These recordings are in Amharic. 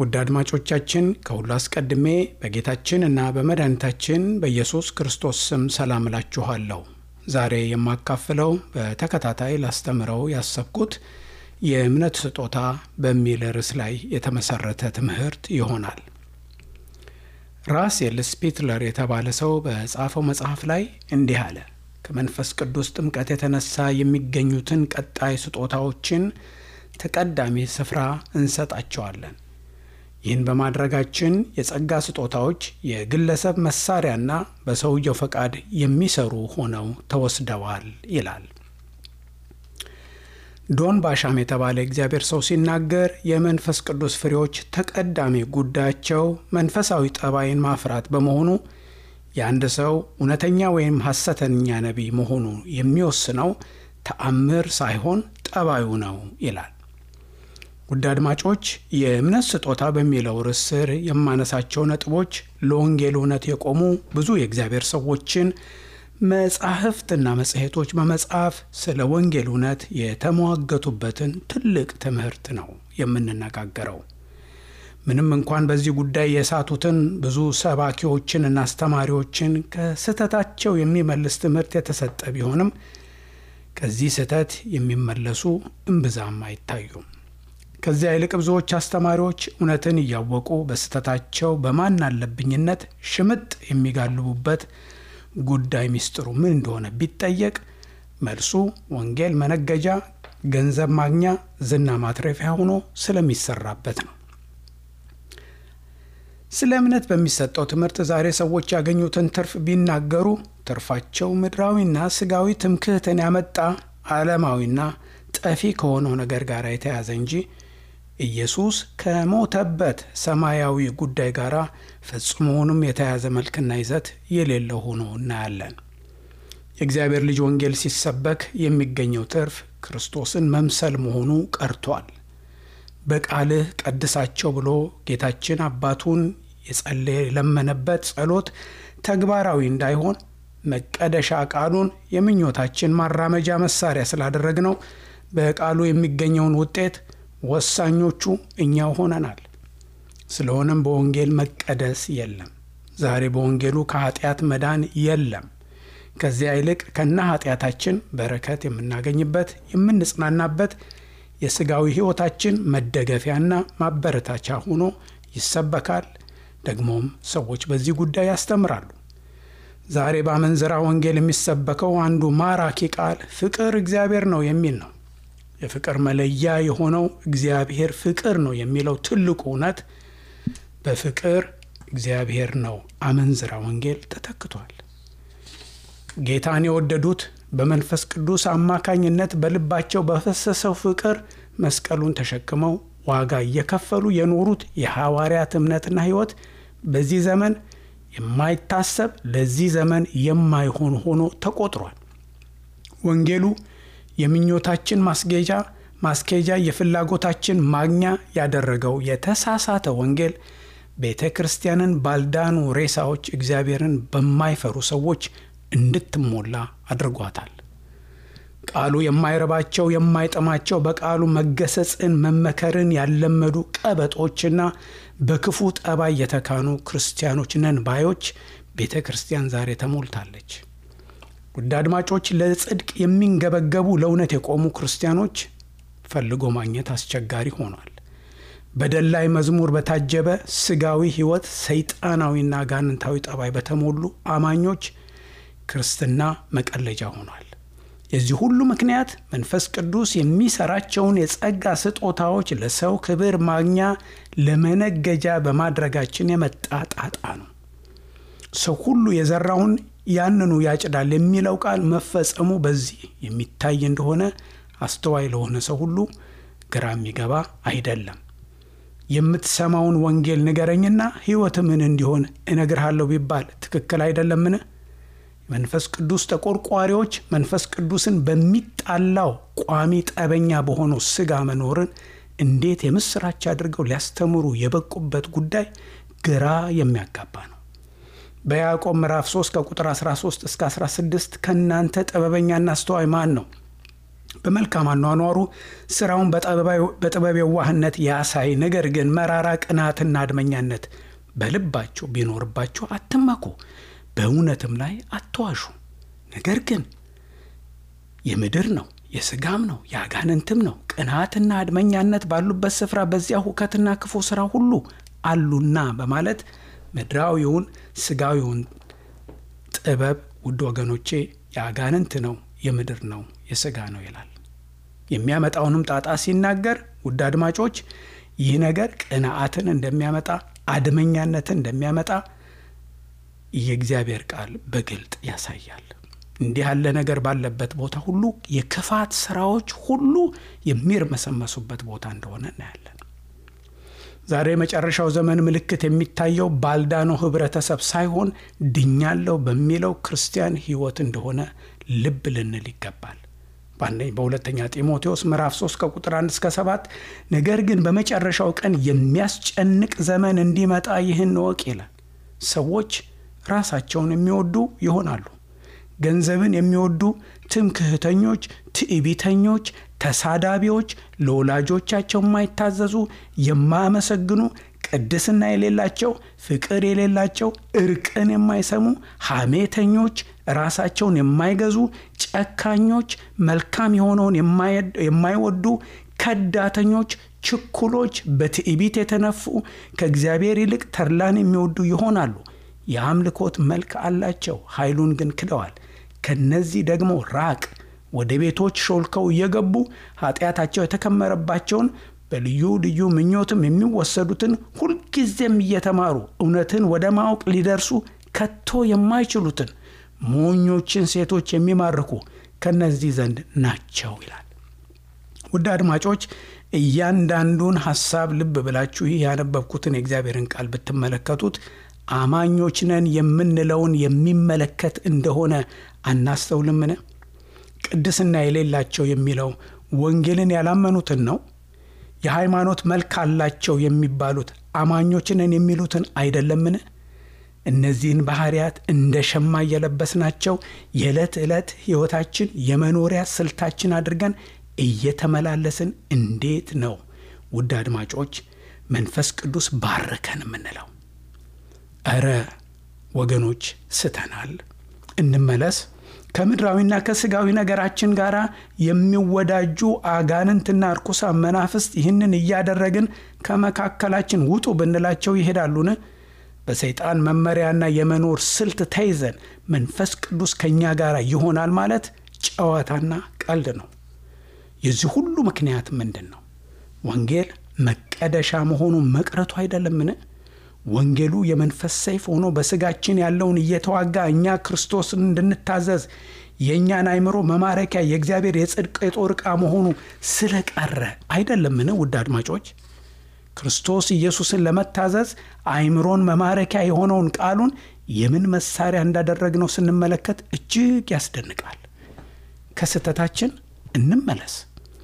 ውድ አድማጮቻችን ከሁሉ አስቀድሜ በጌታችን እና በመድኃኒታችን በኢየሱስ ክርስቶስ ስም ሰላም እላችኋለሁ። ዛሬ የማካፍለው በተከታታይ ላስተምረው ያሰብኩት የእምነት ስጦታ በሚል ርዕስ ላይ የተመሰረተ ትምህርት ይሆናል። ራስኤል ስፒትለር የተባለ ሰው በጻፈው መጽሐፍ ላይ እንዲህ አለ። ከመንፈስ ቅዱስ ጥምቀት የተነሳ የሚገኙትን ቀጣይ ስጦታዎችን ተቀዳሚ ስፍራ እንሰጣቸዋለን። ይህን በማድረጋችን የጸጋ ስጦታዎች የግለሰብ መሳሪያና በሰውየው ፈቃድ የሚሰሩ ሆነው ተወስደዋል ይላል። ዶን ባሻም የተባለ እግዚአብሔር ሰው ሲናገር የመንፈስ ቅዱስ ፍሬዎች ተቀዳሚ ጉዳያቸው መንፈሳዊ ጠባይን ማፍራት በመሆኑ የአንድ ሰው እውነተኛ ወይም ሐሰተኛ ነቢይ መሆኑ የሚወስነው ተአምር ሳይሆን ጠባዩ ነው ይላል። ውድ አድማጮች የእምነት ስጦታ በሚለው ርዕስ ስር የማነሳቸው ነጥቦች ለወንጌል እውነት የቆሙ ብዙ የእግዚአብሔር ሰዎችን መጻሕፍትና መጽሔቶች በመጻፍ ስለ ወንጌል እውነት የተሟገቱበትን ትልቅ ትምህርት ነው የምንነጋገረው። ምንም እንኳን በዚህ ጉዳይ የሳቱትን ብዙ ሰባኪዎችንና አስተማሪዎችን ከስህተታቸው የሚመልስ ትምህርት የተሰጠ ቢሆንም ከዚህ ስህተት የሚመለሱ እምብዛም አይታዩም። ከዚያ ይልቅ ብዙዎች አስተማሪዎች እውነትን እያወቁ በስህተታቸው በማን አለብኝነት ሽምጥ የሚጋልቡበት ጉዳይ ሚስጥሩ ምን እንደሆነ ቢጠየቅ መልሱ ወንጌል መነገጃ፣ ገንዘብ ማግኛ፣ ዝና ማትረፊያ ሆኖ ስለሚሰራበት ነው። ስለ እምነት በሚሰጠው ትምህርት ዛሬ ሰዎች ያገኙትን ትርፍ ቢናገሩ ትርፋቸው ምድራዊና ስጋዊ ትምክህትን ያመጣ ዓለማዊና ጠፊ ከሆነው ነገር ጋር የተያዘ እንጂ ኢየሱስ ከሞተበት ሰማያዊ ጉዳይ ጋር ፈጽሞውንም የተያዘ መልክና ይዘት የሌለው ሆኖ እናያለን። የእግዚአብሔር ልጅ ወንጌል ሲሰበክ የሚገኘው ትርፍ ክርስቶስን መምሰል መሆኑ ቀርቷል። በቃልህ ቀድሳቸው ብሎ ጌታችን አባቱን የጸለየ የለመነበት ጸሎት ተግባራዊ እንዳይሆን መቀደሻ ቃሉን የምኞታችን ማራመጃ መሳሪያ ስላደረግነው በቃሉ የሚገኘውን ውጤት ወሳኞቹ እኛው ሆነናል። ስለሆነም በወንጌል መቀደስ የለም። ዛሬ በወንጌሉ ከኃጢአት መዳን የለም። ከዚያ ይልቅ ከነ ኃጢአታችን በረከት የምናገኝበት የምንጽናናበት የሥጋዊ ሕይወታችን መደገፊያና ማበረታቻ ሆኖ ይሰበካል። ደግሞም ሰዎች በዚህ ጉዳይ ያስተምራሉ። ዛሬ በአመንዝራ ወንጌል የሚሰበከው አንዱ ማራኪ ቃል ፍቅር እግዚአብሔር ነው የሚል ነው። የፍቅር መለያ የሆነው እግዚአብሔር ፍቅር ነው የሚለው ትልቁ እውነት በፍቅር እግዚአብሔር ነው አመንዝራ ወንጌል ተተክቷል። ጌታን የወደዱት በመንፈስ ቅዱስ አማካኝነት በልባቸው በፈሰሰው ፍቅር መስቀሉን ተሸክመው ዋጋ እየከፈሉ የኖሩት የሐዋርያት እምነትና ሕይወት በዚህ ዘመን የማይታሰብ ለዚህ ዘመን የማይሆን ሆኖ ተቆጥሯል። ወንጌሉ የምኞታችን ማስጌጃ ማስኬጃ የፍላጎታችን ማግኛ ያደረገው የተሳሳተ ወንጌል ቤተ ክርስቲያንን ባልዳኑ ሬሳዎች እግዚአብሔርን በማይፈሩ ሰዎች እንድትሞላ አድርጓታል። ቃሉ የማይረባቸው የማይጠማቸው በቃሉ መገሰጽን መመከርን ያለመዱ ቀበጦችና በክፉ ጠባይ የተካኑ ክርስቲያኖች ነን ባዮች ቤተ ክርስቲያን ዛሬ ተሞልታለች። ውድ አድማጮች፣ ለጽድቅ የሚንገበገቡ ለእውነት የቆሙ ክርስቲያኖች ፈልጎ ማግኘት አስቸጋሪ ሆኗል። በደላይ መዝሙር በታጀበ ስጋዊ ሕይወት ሰይጣናዊና ጋንንታዊ ጠባይ በተሞሉ አማኞች ክርስትና መቀለጃ ሆኗል። የዚህ ሁሉ ምክንያት መንፈስ ቅዱስ የሚሰራቸውን የጸጋ ስጦታዎች ለሰው ክብር ማግኛ ለመነገጃ በማድረጋችን የመጣ ጣጣ ነው። ሰው ሁሉ የዘራውን ያንኑ ያጭዳል የሚለው ቃል መፈጸሙ በዚህ የሚታይ እንደሆነ አስተዋይ ለሆነ ሰው ሁሉ ግራ የሚገባ አይደለም። የምትሰማውን ወንጌል ንገረኝና ሕይወት ምን እንዲሆን እነግርሃለሁ ቢባል ትክክል አይደለምን? መንፈስ ቅዱስ ተቆርቋሪዎች መንፈስ ቅዱስን በሚጣላው ቋሚ ጠበኛ በሆነው ስጋ መኖርን እንዴት የምስራች አድርገው ሊያስተምሩ የበቁበት ጉዳይ ግራ የሚያጋባ ነው። በያዕቆብ ምዕራፍ 3 ከቁጥር 13 እስከ 16 ከእናንተ ጥበበኛና አስተዋይ ማን ነው? በመልካም አኗኗሩ ስራውን በጥበብ የዋህነት ያሳይ። ነገር ግን መራራ ቅናትና አድመኛነት በልባቸው ቢኖርባቸው አትመኩ፣ በእውነትም ላይ አትዋሹ። ነገር ግን የምድር ነው የስጋም ነው የአጋንንትም ነው ቅናትና አድመኛነት ባሉበት ስፍራ በዚያ ሁከትና ክፉ ስራ ሁሉ አሉና በማለት ምድራዊውን ስጋዊውን ጥበብ ውድ ወገኖቼ የአጋንንት ነው የምድር ነው የስጋ ነው ይላል። የሚያመጣውንም ጣጣ ሲናገር ውድ አድማጮች ይህ ነገር ቅንዓትን እንደሚያመጣ አድመኛነትን እንደሚያመጣ የእግዚአብሔር ቃል በግልጥ ያሳያል። እንዲህ ያለ ነገር ባለበት ቦታ ሁሉ የክፋት ስራዎች ሁሉ የሚርመሰመሱበት ቦታ እንደሆነ እናያለን። ዛሬ የመጨረሻው ዘመን ምልክት የሚታየው ባልዳነው ህብረተሰብ ሳይሆን ድኛለው በሚለው ክርስቲያን ህይወት እንደሆነ ልብ ልንል ይገባል። በሁለተኛ ጢሞቴዎስ ምዕራፍ 3 ከቁጥር 1 እስከ 7 ነገር ግን በመጨረሻው ቀን የሚያስጨንቅ ዘመን እንዲመጣ ይህን እወቅ ይላል። ሰዎች ራሳቸውን የሚወዱ ይሆናሉ። ገንዘብን የሚወዱ ትምክህተኞች፣ ትዕቢተኞች፣ ተሳዳቢዎች፣ ለወላጆቻቸው የማይታዘዙ፣ የማያመሰግኑ፣ ቅድስና የሌላቸው፣ ፍቅር የሌላቸው፣ እርቅን የማይሰሙ፣ ሐሜተኞች፣ ራሳቸውን የማይገዙ፣ ጨካኞች፣ መልካም የሆነውን የማይወዱ፣ ከዳተኞች፣ ችኩሎች፣ በትዕቢት የተነፉ፣ ከእግዚአብሔር ይልቅ ተድላን የሚወዱ ይሆናሉ። የአምልኮት መልክ አላቸው፣ ኃይሉን ግን ክደዋል። ከነዚህ ደግሞ ራቅ። ወደ ቤቶች ሾልከው እየገቡ ኃጢአታቸው የተከመረባቸውን በልዩ ልዩ ምኞትም የሚወሰዱትን ሁልጊዜም እየተማሩ እውነትን ወደ ማወቅ ሊደርሱ ከቶ የማይችሉትን ሞኞችን ሴቶች የሚማርኩ ከነዚህ ዘንድ ናቸው ይላል። ውድ አድማጮች እያንዳንዱን ሐሳብ ልብ ብላችሁ ይህ ያነበብኩትን የእግዚአብሔርን ቃል ብትመለከቱት አማኞች ነን የምንለውን የሚመለከት እንደሆነ አናስተውልምን? ቅድስና የሌላቸው የሚለው ወንጌልን ያላመኑትን ነው። የሃይማኖት መልክ አላቸው የሚባሉት አማኞች ነን የሚሉትን አይደለምን? እነዚህን ባህሪያት እንደ ሸማ እየለበስናቸው የዕለት ዕለት ሕይወታችን የመኖሪያ ስልታችን አድርገን እየተመላለስን እንዴት ነው ውድ አድማጮች መንፈስ ቅዱስ ባረከን የምንለው? እረ ወገኖች ስተናል። እንመለስ። ከምድራዊና ከስጋዊ ነገራችን ጋር የሚወዳጁ አጋንንትና እርኩሳን መናፍስት ይህንን እያደረግን ከመካከላችን ውጡ ብንላቸው ይሄዳሉን? በሰይጣን መመሪያና የመኖር ስልት ተይዘን መንፈስ ቅዱስ ከእኛ ጋር ይሆናል ማለት ጨዋታና ቀልድ ነው። የዚህ ሁሉ ምክንያት ምንድን ነው? ወንጌል መቀደሻ መሆኑ መቅረቱ አይደለምን? ወንጌሉ የመንፈስ ሰይፍ ሆኖ በስጋችን ያለውን እየተዋጋ እኛ ክርስቶስን እንድንታዘዝ የእኛን አእምሮ መማረኪያ የእግዚአብሔር የጽድቅ የጦር ዕቃ መሆኑ ስለቀረ አይደለምን? ውድ አድማጮች ክርስቶስ ኢየሱስን ለመታዘዝ አእምሮን መማረኪያ የሆነውን ቃሉን የምን መሳሪያ እንዳደረግነው ስንመለከት እጅግ ያስደንቃል። ከስህተታችን እንመለስ።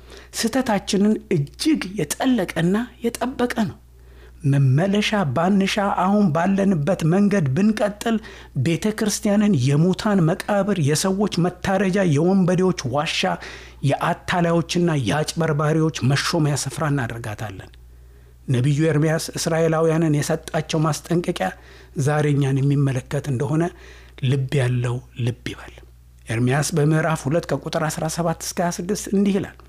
ስህተታችንን እጅግ የጠለቀና የጠበቀ ነው። መመለሻ ባንሻ አሁን ባለንበት መንገድ ብንቀጥል ቤተ ክርስቲያንን የሙታን መቃብር፣ የሰዎች መታረጃ፣ የወንበዴዎች ዋሻ፣ የአታላዮችና የአጭበርባሪዎች መሾሚያ ስፍራ እናደርጋታለን። ነቢዩ ኤርምያስ እስራኤላውያንን የሰጣቸው ማስጠንቀቂያ ዛሬ እኛን የሚመለከት እንደሆነ ልብ ያለው ልብ ይበል። ኤርምያስ በምዕራፍ 2 ከቁጥር 17 እስከ 26 እንዲህ ይላል፣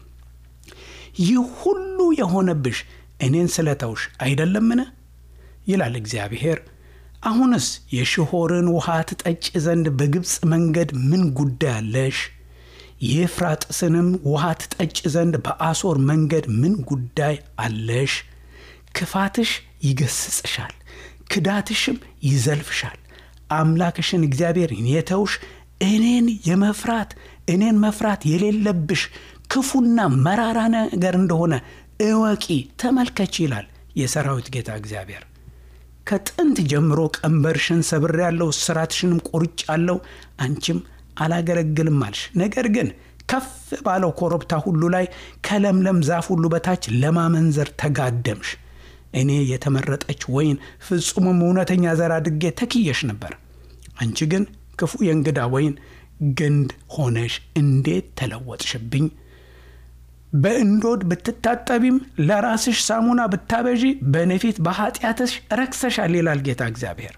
ይህ ሁሉ የሆነብሽ እኔን ስለተውሽ አይደለምን? ይላል እግዚአብሔር። አሁንስ የሽሖርን ውሃ ትጠጭ ዘንድ በግብፅ መንገድ ምን ጉዳይ አለሽ? የኤፍራጥስንም ውሃ ትጠጭ ዘንድ በአሶር መንገድ ምን ጉዳይ አለሽ? ክፋትሽ ይገስጽሻል፣ ክዳትሽም ይዘልፍሻል። አምላክሽን እግዚአብሔርን የተውሽ እኔን የመፍራት እኔን መፍራት የሌለብሽ ክፉና መራራ ነገር እንደሆነ እወቂ፣ ተመልከች ይላል የሰራዊት ጌታ እግዚአብሔር። ከጥንት ጀምሮ ቀንበርሽን ሰብሬያለሁ፣ እስራትሽንም ቆርጫለሁ፣ አንቺም አላገለግልም አልሽ። ነገር ግን ከፍ ባለው ኮረብታ ሁሉ ላይ ከለምለም ዛፍ ሁሉ በታች ለማመንዘር ተጋደምሽ። እኔ የተመረጠች ወይን ፍጹምም እውነተኛ ዘር አድርጌ ተክየሽ ነበር። አንቺ ግን ክፉ የእንግዳ ወይን ግንድ ሆነሽ እንዴት ተለወጥሽብኝ? በእንዶድ ብትታጠቢም ለራስሽ ሳሙና ብታበዢ በእኔ ፊት በኃጢአትሽ ረክሰሻል ይላል ጌታ እግዚአብሔር።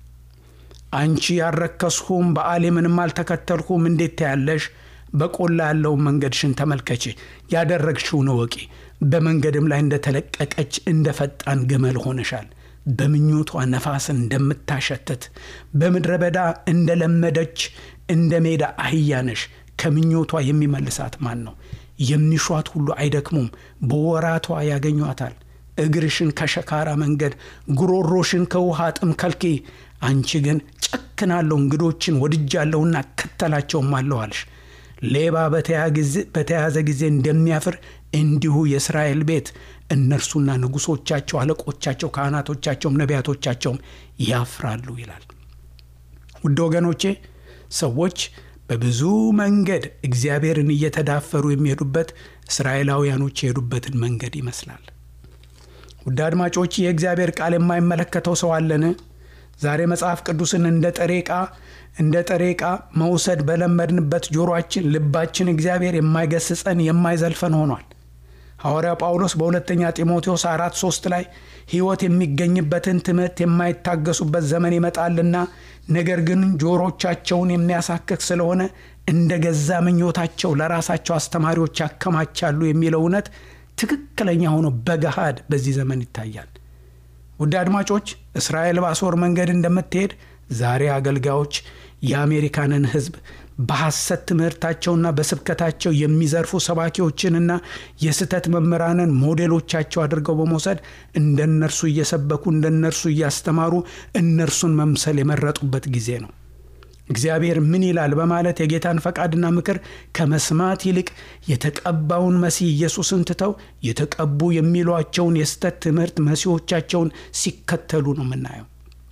አንቺ ያልረከስሁም በዓሌምንም አልተከተልሁም እንዴት ታያለሽ? በቆላ ያለውን መንገድሽን ተመልከቺ፣ ያደረግሽውን እወቂ። በመንገድም ላይ እንደተለቀቀች እንደ ፈጣን ግመል ሆነሻል። በምኞቷ ነፋስን እንደምታሸትት በምድረ በዳ እንደለመደች እንደ ሜዳ አህያ ነሽ። ከምኞቷ የሚመልሳት ማን ነው? የሚሿት ሁሉ አይደክሙም፣ በወራቷ ያገኟታል። እግርሽን ከሸካራ መንገድ ጉሮሮሽን ከውሃ ጥም ከልኪ። አንቺ ግን ጨክናለሁ፣ እንግዶችን ወድጃለሁና እከተላቸውም አለሁ አልሽ። ሌባ በተያዘ ጊዜ እንደሚያፍር እንዲሁ የእስራኤል ቤት እነርሱና ንጉሶቻቸው፣ አለቆቻቸው፣ ካህናቶቻቸውም ነቢያቶቻቸውም ያፍራሉ ይላል። ውድ ወገኖቼ ሰዎች በብዙ መንገድ እግዚአብሔርን እየተዳፈሩ የሚሄዱበት እስራኤላውያኖች የሄዱበትን መንገድ ይመስላል። ውድ አድማጮች የእግዚአብሔር ቃል የማይመለከተው ሰው አለን? ዛሬ መጽሐፍ ቅዱስን እንደ ጥሬ ዕቃ እንደ ጥሬ ዕቃ መውሰድ በለመድንበት ጆሮአችን፣ ልባችን እግዚአብሔር የማይገስጸን የማይዘልፈን ሆኗል። ሐዋርያው ጳውሎስ በሁለተኛ ጢሞቴዎስ አራት ሶስት ላይ ሕይወት የሚገኝበትን ትምህርት የማይታገሱበት ዘመን ይመጣልና ነገር ግን ጆሮቻቸውን የሚያሳክክ ስለሆነ እንደ ገዛ ምኞታቸው ለራሳቸው አስተማሪዎች ያከማቻሉ የሚለው እውነት ትክክለኛ ሆኖ በገሃድ በዚህ ዘመን ይታያል። ውድ አድማጮች እስራኤል በአሦር መንገድ እንደምትሄድ ዛሬ አገልጋዮች የአሜሪካንን ሕዝብ በሐሰት ትምህርታቸውና በስብከታቸው የሚዘርፉ ሰባኪዎችንና የስህተት መምህራንን ሞዴሎቻቸው አድርገው በመውሰድ እንደ እነርሱ እየሰበኩ እንደ እነርሱ እያስተማሩ እነርሱን መምሰል የመረጡበት ጊዜ ነው። እግዚአብሔር ምን ይላል በማለት የጌታን ፈቃድና ምክር ከመስማት ይልቅ የተቀባውን መሲህ ኢየሱስን ትተው የተቀቡ የሚሏቸውን የስህተት ትምህርት መሲዎቻቸውን ሲከተሉ ነው የምናየው።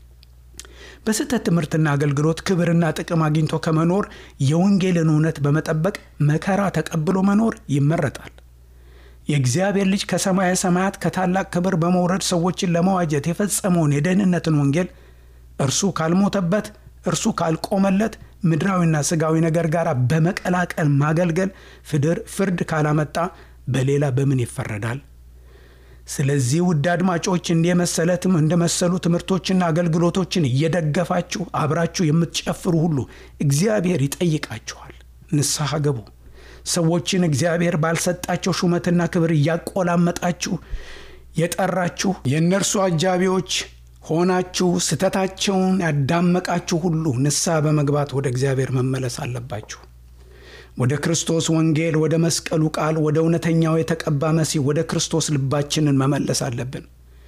በስህተት ትምህርትና አገልግሎት ክብርና ጥቅም አግኝቶ ከመኖር የወንጌልን እውነት በመጠበቅ መከራ ተቀብሎ መኖር ይመረጣል። የእግዚአብሔር ልጅ ከሰማየ ሰማያት ከታላቅ ክብር በመውረድ ሰዎችን ለመዋጀት የፈጸመውን የደህንነትን ወንጌል እርሱ ካልሞተበት እርሱ ካልቆመለት ምድራዊና ስጋዊ ነገር ጋር በመቀላቀል ማገልገል ፍርድ ካላመጣ በሌላ በምን ይፈረዳል? ስለዚህ ውድ አድማጮች እንዲህ የመሰለ እንደመሰሉ ትምህርቶችና አገልግሎቶችን እየደገፋችሁ አብራችሁ የምትጨፍሩ ሁሉ እግዚአብሔር ይጠይቃችኋል። ንስሐ ገቡ። ሰዎችን እግዚአብሔር ባልሰጣቸው ሹመትና ክብር እያቆላመጣችሁ የጠራችሁ የእነርሱ አጃቢዎች ሆናችሁ ስተታቸውን ያዳመቃችሁ ሁሉ ንስሐ በመግባት ወደ እግዚአብሔር መመለስ አለባችሁ። ወደ ክርስቶስ ወንጌል፣ ወደ መስቀሉ ቃል፣ ወደ እውነተኛው የተቀባ መሲህ ወደ ክርስቶስ ልባችንን መመለስ አለብን።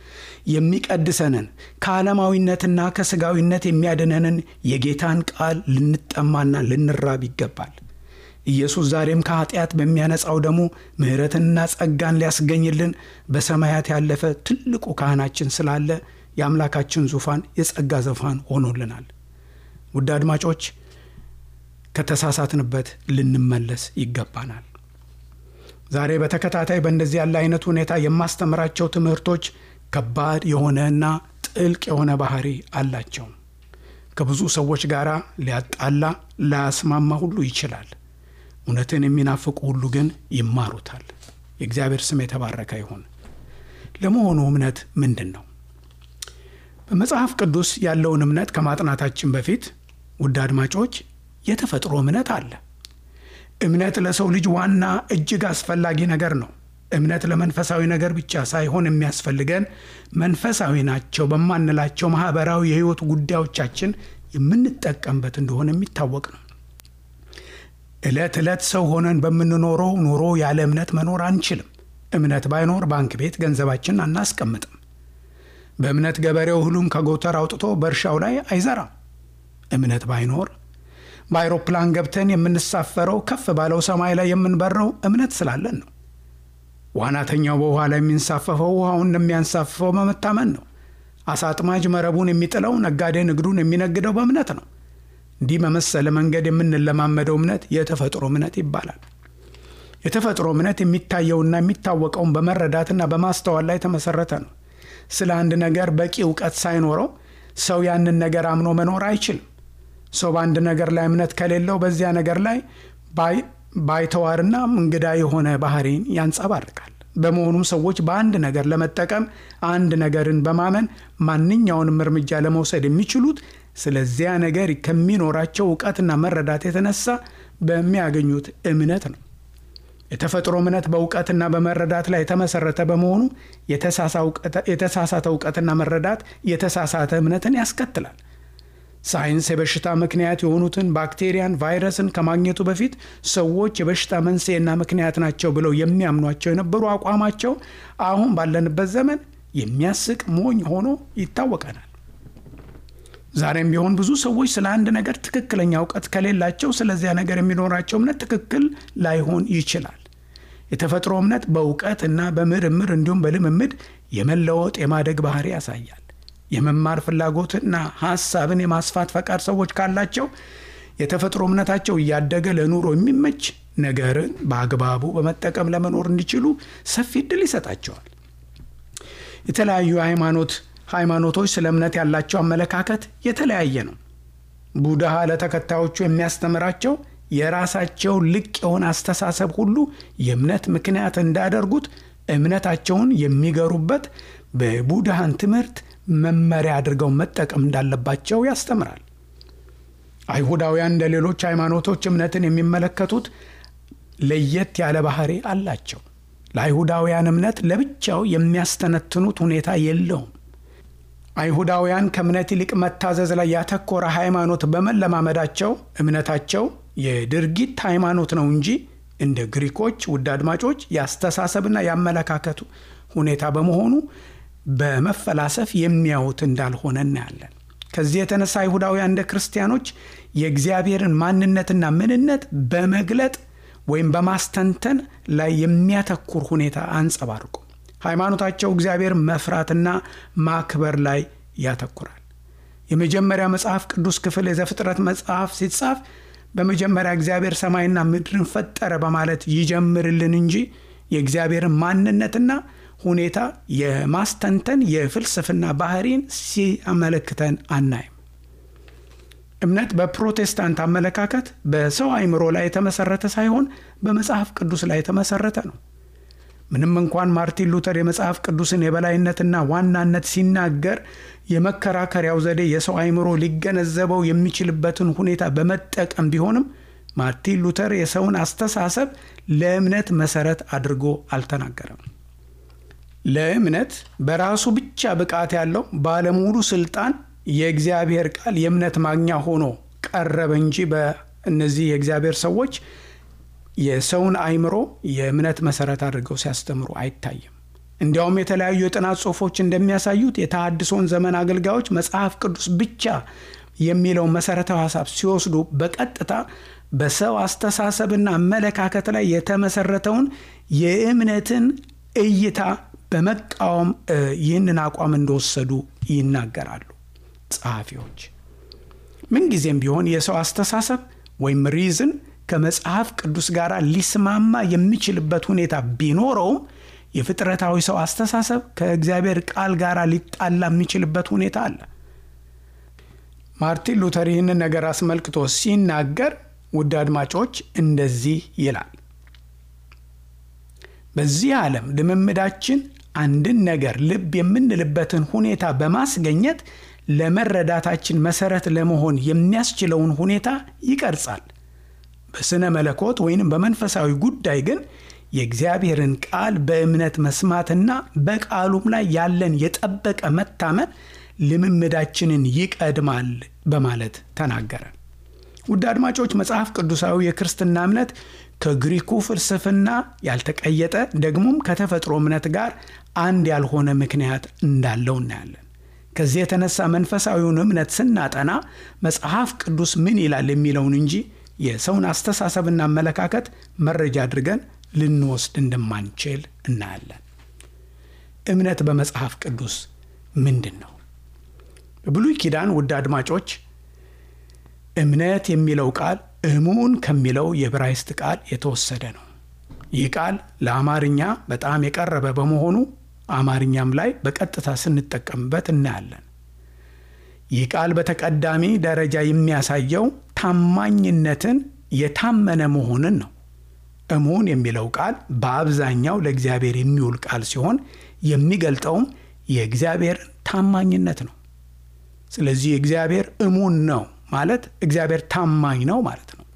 የሚቀድሰንን ከዓለማዊነትና ከሥጋዊነት የሚያድነንን የጌታን ቃል ልንጠማና ልንራብ ይገባል። ኢየሱስ ዛሬም ከኃጢአት በሚያነጻው ደሙ ምሕረትንና ጸጋን ሊያስገኝልን በሰማያት ያለፈ ትልቁ ካህናችን ስላለ የአምላካችን ዙፋን የጸጋ ዙፋን ሆኖልናል። ውድ አድማጮች ከተሳሳትንበት ልንመለስ ይገባናል። ዛሬ በተከታታይ በእንደዚህ ያለ አይነት ሁኔታ የማስተምራቸው ትምህርቶች ከባድ የሆነና ጥልቅ የሆነ ባህሪ አላቸው። ከብዙ ሰዎች ጋር ሊያጣላ ላያስማማ ሁሉ ይችላል። እውነትን የሚናፍቁ ሁሉ ግን ይማሩታል። የእግዚአብሔር ስም የተባረከ ይሁን። ለመሆኑ እምነት ምንድን ነው? በመጽሐፍ ቅዱስ ያለውን እምነት ከማጥናታችን በፊት ውድ አድማጮች የተፈጥሮ እምነት አለ። እምነት ለሰው ልጅ ዋና እጅግ አስፈላጊ ነገር ነው። እምነት ለመንፈሳዊ ነገር ብቻ ሳይሆን የሚያስፈልገን መንፈሳዊ ናቸው በማንላቸው ማህበራዊ የሕይወት ጉዳዮቻችን የምንጠቀምበት እንደሆነ የሚታወቅ ነው። ዕለት ዕለት ሰው ሆነን በምንኖረው ኑሮ ያለ እምነት መኖር አንችልም። እምነት ባይኖር ባንክ ቤት ገንዘባችንን አናስቀምጥም። በእምነት ገበሬው እህሉን ከጎተር አውጥቶ በእርሻው ላይ አይዘራም። እምነት ባይኖር በአይሮፕላን ገብተን የምንሳፈረው ከፍ ባለው ሰማይ ላይ የምንበረው እምነት ስላለን ነው። ዋናተኛው በውሃ ላይ የሚንሳፈፈው ውሃውን እንደሚያንሳፍፈው በመታመን ነው። አሳ አጥማጅ መረቡን የሚጥለው፣ ነጋዴ ንግዱን የሚነግደው በእምነት ነው። እንዲህ በመሰለ መንገድ የምንለማመደው እምነት የተፈጥሮ እምነት ይባላል። የተፈጥሮ እምነት የሚታየውና የሚታወቀውን በመረዳትና በማስተዋል ላይ የተመሰረተ ነው። ስለ አንድ ነገር በቂ እውቀት ሳይኖረው ሰው ያንን ነገር አምኖ መኖር አይችልም። ሰው በአንድ ነገር ላይ እምነት ከሌለው በዚያ ነገር ላይ ባይተዋርና እንግዳ የሆነ ባህሪን ያንጸባርቃል። በመሆኑም ሰዎች በአንድ ነገር ለመጠቀም አንድ ነገርን በማመን ማንኛውንም እርምጃ ለመውሰድ የሚችሉት ስለዚያ ነገር ከሚኖራቸው እውቀትና መረዳት የተነሳ በሚያገኙት እምነት ነው። የተፈጥሮ እምነት በእውቀትና በመረዳት ላይ የተመሰረተ በመሆኑ የተሳሳተ እውቀትና መረዳት የተሳሳተ እምነትን ያስከትላል። ሳይንስ የበሽታ ምክንያት የሆኑትን ባክቴሪያን፣ ቫይረስን ከማግኘቱ በፊት ሰዎች የበሽታ መንስኤና ምክንያት ናቸው ብለው የሚያምኗቸው የነበሩ አቋማቸው አሁን ባለንበት ዘመን የሚያስቅ ሞኝ ሆኖ ይታወቀናል። ዛሬም ቢሆን ብዙ ሰዎች ስለ አንድ ነገር ትክክለኛ እውቀት ከሌላቸው ስለዚያ ነገር የሚኖራቸው እምነት ትክክል ላይሆን ይችላል። የተፈጥሮ እምነት በእውቀት እና በምርምር እንዲሁም በልምምድ የመለወጥ የማደግ ባህሪ ያሳያል። የመማር ፍላጎትና ሀሳብን የማስፋት ፈቃድ ሰዎች ካላቸው የተፈጥሮ እምነታቸው እያደገ ለኑሮ የሚመች ነገርን በአግባቡ በመጠቀም ለመኖር እንዲችሉ ሰፊ እድል ይሰጣቸዋል። የተለያዩ ሃይማኖት ሃይማኖቶች ስለ እምነት ያላቸው አመለካከት የተለያየ ነው። ቡድሃ ለተከታዮቹ የሚያስተምራቸው የራሳቸው ልቅ የሆነ አስተሳሰብ ሁሉ የእምነት ምክንያት እንዳያደርጉት እምነታቸውን የሚገሩበት በቡድሃን ትምህርት መመሪያ አድርገው መጠቀም እንዳለባቸው ያስተምራል። አይሁዳውያን እንደ ሌሎች ሃይማኖቶች እምነትን የሚመለከቱት ለየት ያለ ባህሪ አላቸው። ለአይሁዳውያን እምነት ለብቻው የሚያስተነትኑት ሁኔታ የለውም። አይሁዳውያን ከእምነት ይልቅ መታዘዝ ላይ ያተኮረ ሃይማኖት በመለማመዳቸው እምነታቸው የድርጊት ሃይማኖት ነው እንጂ እንደ ግሪኮች ውድ አድማጮች የአስተሳሰብና የአመለካከቱ ሁኔታ በመሆኑ በመፈላሰፍ የሚያዩት እንዳልሆነ እናያለን። ከዚህ የተነሳ አይሁዳውያን እንደ ክርስቲያኖች የእግዚአብሔርን ማንነትና ምንነት በመግለጥ ወይም በማስተንተን ላይ የሚያተኩር ሁኔታ አንጸባርቁ። ሃይማኖታቸው እግዚአብሔር መፍራትና ማክበር ላይ ያተኩራል። የመጀመሪያ መጽሐፍ ቅዱስ ክፍል የዘፍጥረት መጽሐፍ ሲጻፍ በመጀመሪያ እግዚአብሔር ሰማይና ምድርን ፈጠረ በማለት ይጀምርልን እንጂ የእግዚአብሔርን ማንነትና ሁኔታ የማስተንተን የፍልስፍና ባህሪን ሲያመለክተን አናይም። እምነት በፕሮቴስታንት አመለካከት በሰው አእምሮ ላይ የተመሰረተ ሳይሆን በመጽሐፍ ቅዱስ ላይ የተመሰረተ ነው። ምንም እንኳን ማርቲን ሉተር የመጽሐፍ ቅዱስን የበላይነትና ዋናነት ሲናገር የመከራከሪያው ዘዴ የሰው አእምሮ ሊገነዘበው የሚችልበትን ሁኔታ በመጠቀም ቢሆንም ማርቲን ሉተር የሰውን አስተሳሰብ ለእምነት መሰረት አድርጎ አልተናገረም። ለእምነት በራሱ ብቻ ብቃት ያለው ባለሙሉ ስልጣን የእግዚአብሔር ቃል የእምነት ማግኛ ሆኖ ቀረበ እንጂ በእነዚህ የእግዚአብሔር ሰዎች የሰውን አእምሮ የእምነት መሰረት አድርገው ሲያስተምሩ አይታይም። እንዲያውም የተለያዩ የጥናት ጽሑፎች እንደሚያሳዩት የተሃድሶን ዘመን አገልጋዮች መጽሐፍ ቅዱስ ብቻ የሚለውን መሰረታዊ ሀሳብ ሲወስዱ በቀጥታ በሰው አስተሳሰብና አመለካከት ላይ የተመሰረተውን የእምነትን እይታ በመቃወም ይህንን አቋም እንደወሰዱ ይናገራሉ ጸሐፊዎች። ምንጊዜም ቢሆን የሰው አስተሳሰብ ወይም ሪዝን ከመጽሐፍ ቅዱስ ጋር ሊስማማ የሚችልበት ሁኔታ ቢኖረውም የፍጥረታዊ ሰው አስተሳሰብ ከእግዚአብሔር ቃል ጋር ሊጣላ የሚችልበት ሁኔታ አለ። ማርቲን ሉተር ይህንን ነገር አስመልክቶ ሲናገር ውድ አድማጮች እንደዚህ ይላል። በዚህ ዓለም ልምምዳችን አንድን ነገር ልብ የምንልበትን ሁኔታ በማስገኘት ለመረዳታችን መሰረት ለመሆን የሚያስችለውን ሁኔታ ይቀርጻል። በስነ መለኮት ወይንም በመንፈሳዊ ጉዳይ ግን የእግዚአብሔርን ቃል በእምነት መስማትና በቃሉም ላይ ያለን የጠበቀ መታመን ልምምዳችንን ይቀድማል በማለት ተናገረ። ውድ አድማጮች መጽሐፍ ቅዱሳዊ የክርስትና እምነት ከግሪኩ ፍልስፍና ያልተቀየጠ ደግሞም ከተፈጥሮ እምነት ጋር አንድ ያልሆነ ምክንያት እንዳለው እናያለን። ከዚህ የተነሳ መንፈሳዊውን እምነት ስናጠና መጽሐፍ ቅዱስ ምን ይላል የሚለውን እንጂ የሰውን አስተሳሰብና አመለካከት መረጃ አድርገን ልንወስድ እንደማንችል እናያለን። እምነት በመጽሐፍ ቅዱስ ምንድን ነው? በብሉይ ኪዳን ውድ አድማጮች እምነት የሚለው ቃል እሙን ከሚለው የዕብራይስጥ ቃል የተወሰደ ነው። ይህ ቃል ለአማርኛ በጣም የቀረበ በመሆኑ አማርኛም ላይ በቀጥታ ስንጠቀምበት እናያለን። ይህ ቃል በተቀዳሚ ደረጃ የሚያሳየው ታማኝነትን፣ የታመነ መሆንን ነው። እሙን የሚለው ቃል በአብዛኛው ለእግዚአብሔር የሚውል ቃል ሲሆን የሚገልጠውም የእግዚአብሔርን ታማኝነት ነው። ስለዚህ እግዚአብሔር እሙን ነው ማለት እግዚአብሔር ታማኝ ነው ማለት ነው።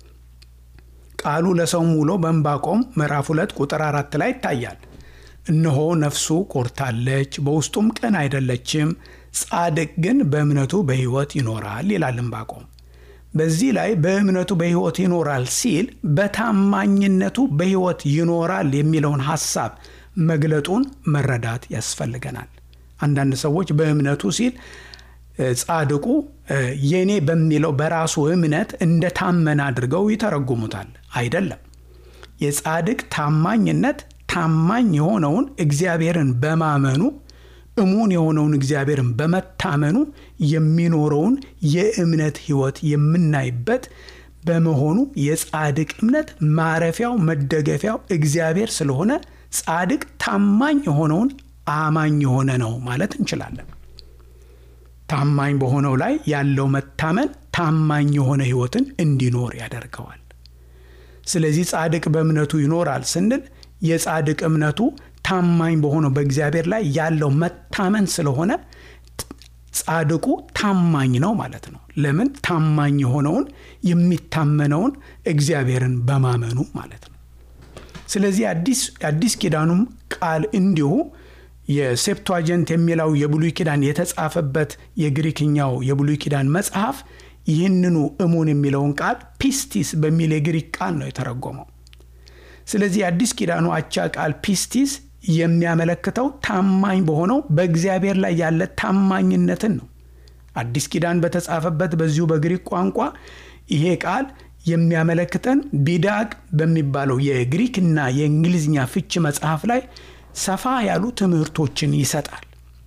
ቃሉ ለሰውም ውሎ በዕንባቆም ምዕራፍ ሁለት ቁጥር አራት ላይ ይታያል። እነሆ ነፍሱ ኮርታለች፣ በውስጡም ቅን አይደለችም፣ ጻድቅ ግን በእምነቱ በሕይወት ይኖራል ይላል ዕንባቆም። በዚህ ላይ በእምነቱ በሕይወት ይኖራል ሲል በታማኝነቱ በሕይወት ይኖራል የሚለውን ሐሳብ መግለጡን መረዳት ያስፈልገናል። አንዳንድ ሰዎች በእምነቱ ሲል ጻድቁ የኔ በሚለው በራሱ እምነት እንደ ታመነ አድርገው ይተረጉሙታል። አይደለም። የጻድቅ ታማኝነት ታማኝ የሆነውን እግዚአብሔርን በማመኑ እሙን የሆነውን እግዚአብሔርን በመታመኑ የሚኖረውን የእምነት ሕይወት የምናይበት በመሆኑ የጻድቅ እምነት ማረፊያው መደገፊያው እግዚአብሔር ስለሆነ ጻድቅ ታማኝ የሆነውን አማኝ የሆነ ነው ማለት እንችላለን። ታማኝ በሆነው ላይ ያለው መታመን ታማኝ የሆነ ሕይወትን እንዲኖር ያደርገዋል። ስለዚህ ጻድቅ በእምነቱ ይኖራል ስንል የጻድቅ እምነቱ ታማኝ በሆነው በእግዚአብሔር ላይ ያለው መታመን ስለሆነ ጻድቁ ታማኝ ነው ማለት ነው። ለምን? ታማኝ የሆነውን የሚታመነውን እግዚአብሔርን በማመኑ ማለት ነው። ስለዚህ አዲስ ኪዳኑም ቃል እንዲሁ የሴፕቷጀንት የሚለው የብሉይ ኪዳን የተጻፈበት የግሪክኛው የብሉይ ኪዳን መጽሐፍ ይህንኑ እሙን የሚለውን ቃል ፒስቲስ በሚል የግሪክ ቃል ነው የተረጎመው። ስለዚህ የአዲስ ኪዳኑ አቻ ቃል ፒስቲስ የሚያመለክተው ታማኝ በሆነው በእግዚአብሔር ላይ ያለ ታማኝነትን ነው። አዲስ ኪዳን በተጻፈበት በዚሁ በግሪክ ቋንቋ ይሄ ቃል የሚያመለክተን ቢዳቅ በሚባለው የግሪክና የእንግሊዝኛ ፍች መጽሐፍ ላይ ሰፋ ያሉ ትምህርቶችን ይሰጣል።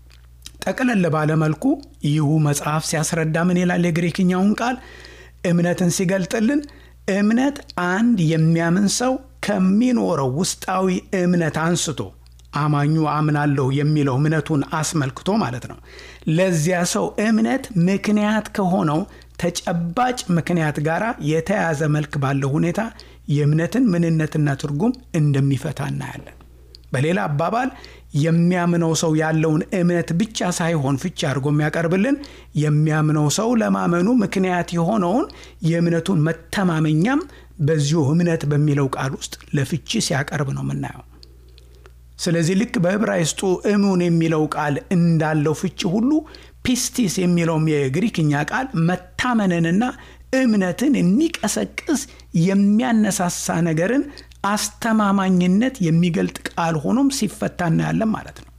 ጠቅለል ባለመልኩ ይሁ መጽሐፍ ሲያስረዳ ምን ይላል? የግሪክኛውን ቃል እምነትን ሲገልጥልን እምነት አንድ የሚያምን ሰው ከሚኖረው ውስጣዊ እምነት አንስቶ አማኙ አምናለሁ የሚለው እምነቱን አስመልክቶ ማለት ነው። ለዚያ ሰው እምነት ምክንያት ከሆነው ተጨባጭ ምክንያት ጋር የተያያዘ መልክ ባለው ሁኔታ የእምነትን ምንነትና ትርጉም እንደሚፈታ እናያለን። በሌላ አባባል የሚያምነው ሰው ያለውን እምነት ብቻ ሳይሆን ፍቺ አድርጎ የሚያቀርብልን የሚያምነው ሰው ለማመኑ ምክንያት የሆነውን የእምነቱን መተማመኛም በዚሁ እምነት በሚለው ቃል ውስጥ ለፍቺ ሲያቀርብ ነው የምናየው። ስለዚህ ልክ በዕብራይስጡ እሙን የሚለው ቃል እንዳለው ፍቺ ሁሉ ፒስቲስ የሚለውም የግሪክኛ ቃል መታመንንና እምነትን የሚቀሰቅስ የሚያነሳሳ ነገርን አስተማማኝነት የሚገልጥ ቃል ሆኖም ሲፈታ እናያለን ማለት ነው።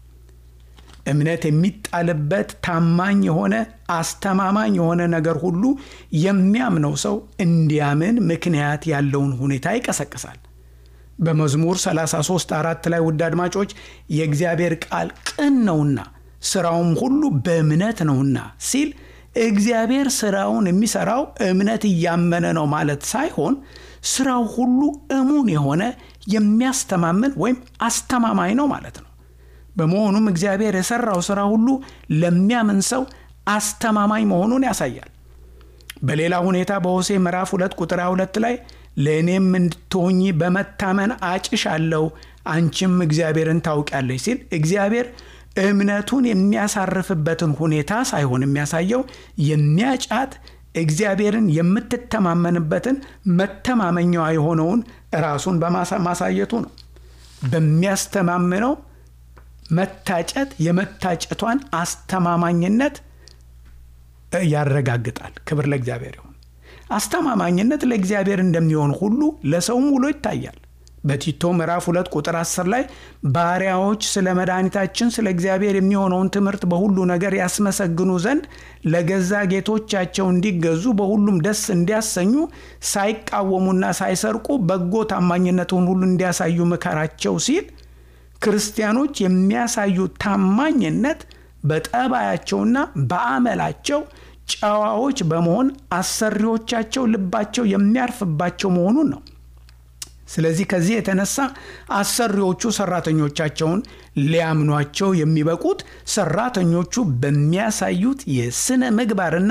እምነት የሚጣልበት ታማኝ የሆነ አስተማማኝ የሆነ ነገር ሁሉ የሚያምነው ሰው እንዲያምን ምክንያት ያለውን ሁኔታ ይቀሰቅሳል። በመዝሙር 33 አራት ላይ ውድ አድማጮች የእግዚአብሔር ቃል ቅን ነውና ስራውም ሁሉ በእምነት ነውና ሲል እግዚአብሔር ስራውን የሚሰራው እምነት እያመነ ነው ማለት ሳይሆን ስራው ሁሉ እሙን የሆነ የሚያስተማምን ወይም አስተማማኝ ነው ማለት ነው። በመሆኑም እግዚአብሔር የሰራው ስራ ሁሉ ለሚያምን ሰው አስተማማኝ መሆኑን ያሳያል። በሌላ ሁኔታ በሆሴ ምዕራፍ 2 ቁጥር 22 ላይ ለእኔም እንድትሆኚ በመታመን አጭሻለሁ፣ አንቺም እግዚአብሔርን ታውቂያለሽ ሲል እግዚአብሔር እምነቱን የሚያሳርፍበትን ሁኔታ ሳይሆን የሚያሳየው የሚያጫት እግዚአብሔርን የምትተማመንበትን መተማመኛዋ የሆነውን ራሱን በማሳየቱ ነው። በሚያስተማምነው መታጨት የመታጨቷን አስተማማኝነት ያረጋግጣል። ክብር ለእግዚአብሔር ይሁን። አስተማማኝነት ለእግዚአብሔር እንደሚሆን ሁሉ ለሰውም ውሎ ይታያል። በቲቶ ምዕራፍ 2 ቁጥር 10 ላይ ባሪያዎች ስለ መድኃኒታችን ስለ እግዚአብሔር የሚሆነውን ትምህርት በሁሉ ነገር ያስመሰግኑ ዘንድ ለገዛ ጌቶቻቸው እንዲገዙ በሁሉም ደስ እንዲያሰኙ ሳይቃወሙና ሳይሰርቁ በጎ ታማኝነቱን ሁሉ እንዲያሳዩ ምከራቸው ሲል ክርስቲያኖች የሚያሳዩ ታማኝነት በጠባያቸውና በአመላቸው ጨዋዎች በመሆን አሰሪዎቻቸው ልባቸው የሚያርፍባቸው መሆኑን ነው። ስለዚህ ከዚህ የተነሳ አሰሪዎቹ ሰራተኞቻቸውን ሊያምኗቸው የሚበቁት ሰራተኞቹ በሚያሳዩት የስነ ምግባርና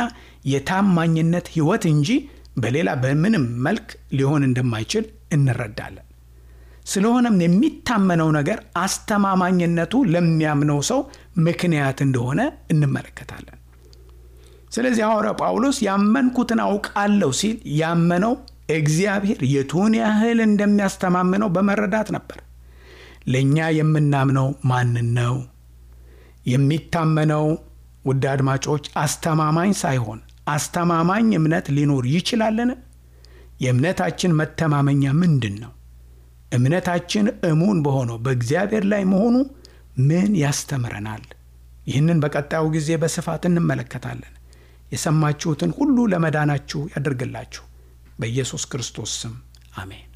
የታማኝነት ሕይወት እንጂ በሌላ በምንም መልክ ሊሆን እንደማይችል እንረዳለን። ስለሆነም የሚታመነው ነገር አስተማማኝነቱ ለሚያምነው ሰው ምክንያት እንደሆነ እንመለከታለን። ስለዚህ ሐዋርያው ጳውሎስ ያመንኩትን አውቃለሁ ሲል ያመነው እግዚአብሔር የቱን ያህል እንደሚያስተማምነው በመረዳት ነበር። ለእኛ የምናምነው ማንን ነው? የሚታመነው ውድ አድማጮች አስተማማኝ ሳይሆን አስተማማኝ እምነት ሊኖር ይችላልን? የእምነታችን መተማመኛ ምንድን ነው? እምነታችን እሙን በሆነው በእግዚአብሔር ላይ መሆኑ ምን ያስተምረናል? ይህንን በቀጣዩ ጊዜ በስፋት እንመለከታለን። የሰማችሁትን ሁሉ ለመዳናችሁ ያደርግላችሁ። በኢየሱስ ክርስቶስ ስም አሜን።